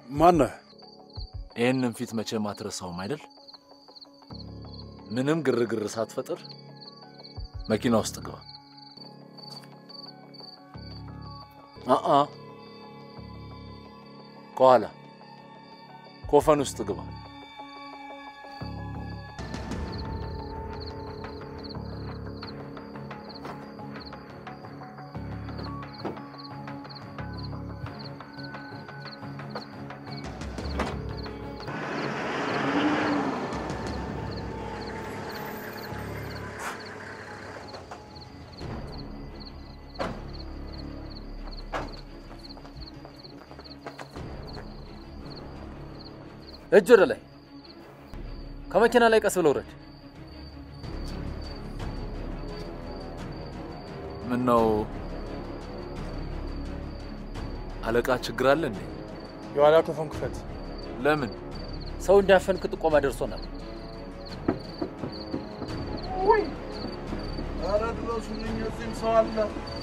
ማነህ? ይህንን ፊት መቼም አትረሳውም አይደል? ምንም ግርግር ሳትፈጥር መኪና ውስጥ ግባ። አአ ከኋላ ኮፈን ውስጥ ግባ። እጅ ወደ ላይ። ከመኪና ላይ ቀስ ብለው ውረድ። ምን ነው አለቃ፣ ችግር አለ እንዴ? የኋላ ኮፈን ክፈት። ለምን? ሰው እንዲያፈንክ ጥቆማ ደርሶናል። ኧረ ድረሱልኝ፣ እዚህም ሰው አለ።